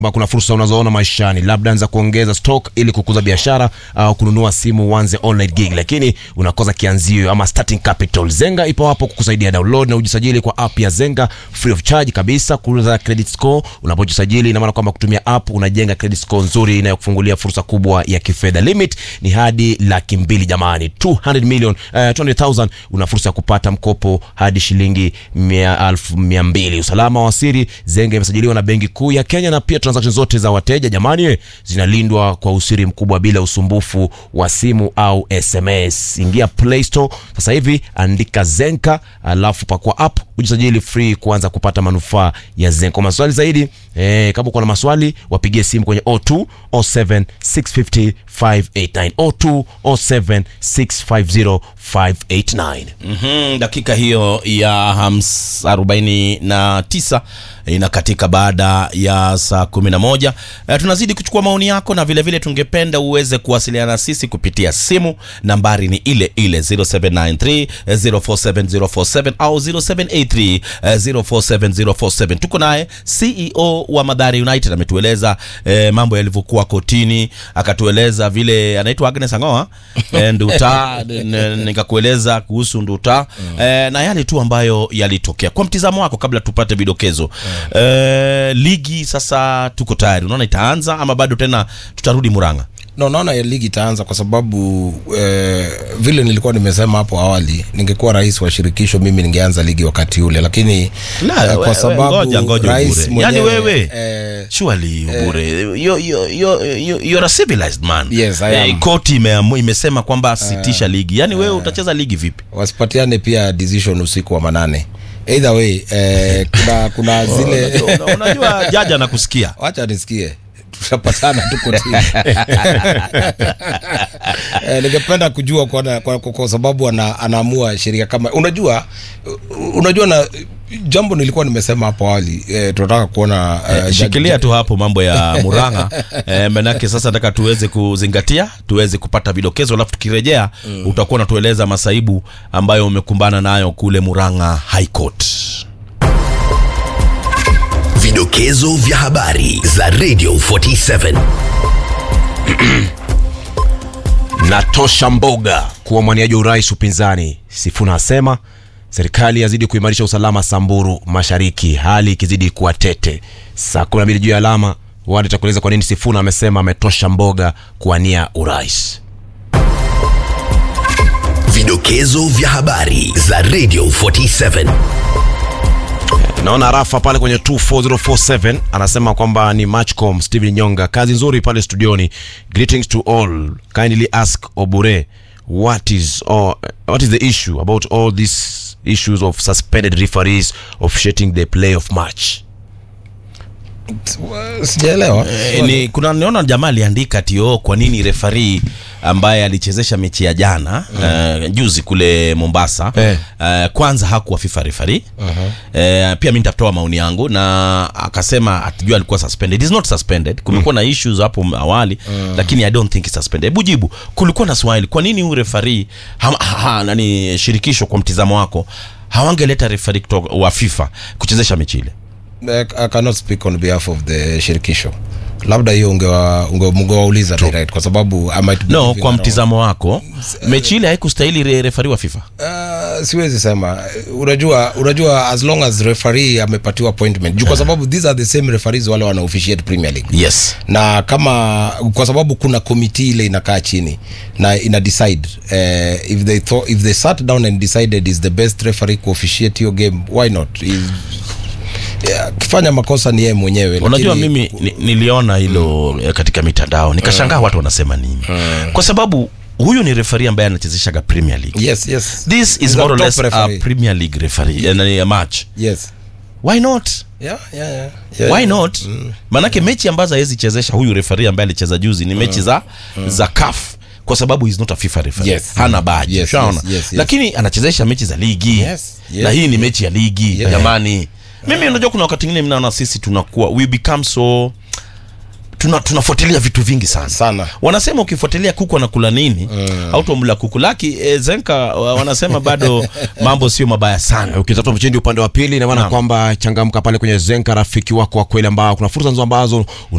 kwamba kuna fursa unazoona maishani, labda anza kuongeza stock ili kukuza biashara au kununua simu uanze online gig, lakini unakosa kianzio ama starting capital. Zenga ipo hapo kukusaidia. Download na ujisajili kwa app ya Zenga free of charge kabisa, kuuza credit score. Unapojisajili ina maana kwamba kutumia app unajenga credit score nzuri inayokufungulia fursa kubwa ya kifedha. Limit ni hadi laki mbili jamani, 200 million uh, 200,000 una fursa ya kupata mkopo hadi shilingi mia elfu mia mbili. Usalama wa siri, Zenga imesajiliwa na Benki Kuu ya Kenya na pia transaction zote za wateja jamani eh, zinalindwa kwa usiri mkubwa bila usumbufu wa simu au SMS. Ingia Play Store sasa hivi, andika Zenka alafu pakua app ujisajili free kuanza kupata manufaa ya Zenka. Kwa maswali zaidi eh, kama uko na maswali wapigie simu kwenye 02 07 650 589 02 07 650 589. Mhm, dakika hiyo ya hams arobaini na tisa inakatika baada ya saa kumi na moja. E, tunazidi kuchukua maoni yako na vilevile vile tungependa uweze kuwasiliana na sisi kupitia simu. Nambari ni ile ile 0793 047047 au 0783 047047. Tuko naye CEO wa Madhari United ametueleza e, mambo yalivyokuwa kotini, akatueleza vile anaitwa Agnes Angoa e, Nduta n- nikakueleza kuhusu Nduta e, na yale tu ambayo yalitokea. Kwa mtizamo wako, kabla tupate vidokezo e, ligi sasa tuko tayari, unaona itaanza ama bado tena tutarudi Murang'a? no naona ya ligi itaanza kwa sababu eh, vile nilikuwa nimesema hapo awali ningekuwa rais wa shirikisho mimi ningeanza ligi wakati ule lakini La, eh, we- kwa we- sababu ngoja, ngoja rais Ubure. Yaani mwenyewe, wewe eh, surely Ubure you, you, you, you, you're a civilized man Yes, I am. Eh, koti imeamu, imesema kwamba sitisha ligi yaani wewe utacheza ligi vipi wasipatiane pia decision usiku wa manane either way eh, kuna kuna zile Una- unajua jaji anakusikia wacha nisikie tutapatana tu kotini eh, ningependa kujua kwa, kwa, kwa, kwa sababu ana, anaamua sheria kama unajua unajua na jambo nilikuwa nimesema hapo awali eh, tunataka kuona eh, Eh, shikilia tu hapo mambo ya Murang'a eh, manake sasa nataka tuweze kuzingatia tuweze kupata vidokezo alafu tukirejea utakuwa unatueleza masaibu ambayo umekumbana nayo kule Murang'a High Court Vidokezo vya habari za Radio 47. Natosha Mboga kuwa mwaniaji wa urais upinzani. Sifuna asema serikali yazidi kuimarisha usalama Samburu Mashariki, hali ikizidi kuwa tete. Saa kumi na mbili juu ya alama wadi takueleza kwa nini Sifuna amesema ametosha Mboga kuwania urais. Vidokezo vya habari za Radio 47. Naona Rafa pale kwenye 24047 anasema kwamba ni Matchcom Steven Nyonga, kazi nzuri pale studioni. Greetings to all. Kindly ask Obure what is all, what is the issue about all these issues of suspended referees officiating the playoff match. sijaelewa E, ni kuna niona jamaa aliandika tio kwa nini refari ambaye alichezesha mechi ya jana mm. uh, juzi kule Mombasa Eh. uh, kwanza hakuwa FIFA refari uh-huh. uh, pia mimi nitatoa maoni yangu na akasema atijua alikuwa suspended it is not suspended kumekuwa na issues hapo awali lakini I don't think it's suspended hebu jibu kulikuwa na swali kwa nini huyu refari ha, ha, ha, nani shirikisho kwa mtizamo wako hawangeleta refari kutoka wa FIFA kuchezesha mechi ile I I cannot speak on behalf of the shirikisho labda hiyo ungewa- unge- ungewauliza direct kwa sababu I might be no giving kwa a wrong- mtizamo wako mechi ile haikustahili re- refari wa FIFA Uh, siwezi sema unajua unajua as long as referee amepatiwa appointment juu kwa sababu these are the same referees wale wana officiate premier league yes na kama kwa sababu kuna komiti ile inakaa chini na ina decide uh, if they thought, if they sat down and decided is the best referee ku officiate your game why not Is- yeah, akifanya makosa ni yeye mwenyewe unajua lakini- mimi ni, niliona hilo mm. katika mitandao nikashangaa watu wanasema nini kwa sababu huyu ni refari ambaye anachezeshaga premier league yes yes this is He's a more or top less a referee. premier league referee eh, nani, a match yes why not yeah yeah yeah, yeah. why not maanake mechi ambazo hawezi chezesha huyu refari ambaye alicheza juzi ni mechi za za CAF kwa sababu he's not a FIFA referee Yes. hana baji Yes, ushaona yes, yes, yes. lakini anachezesha mechi za ligi Yes, yes, na hii ni mechi ya ligi Yes. jamani mimi unajua kuna wakati mwingine mnaona sisi tunakuwa we become so tuna tunafuatilia vitu vingi sana Sana. wanasema ukifuatilia kuku anakula nini au tumla kuku laki e, zenka wa- wanasema bado mambo sio mabaya sana ukitafuta mchindi upande wa pili ina maana Naam. kwamba changamka pale kwenye zenka rafiki wako wa kweli ambao kuna fursa nzuri ambazo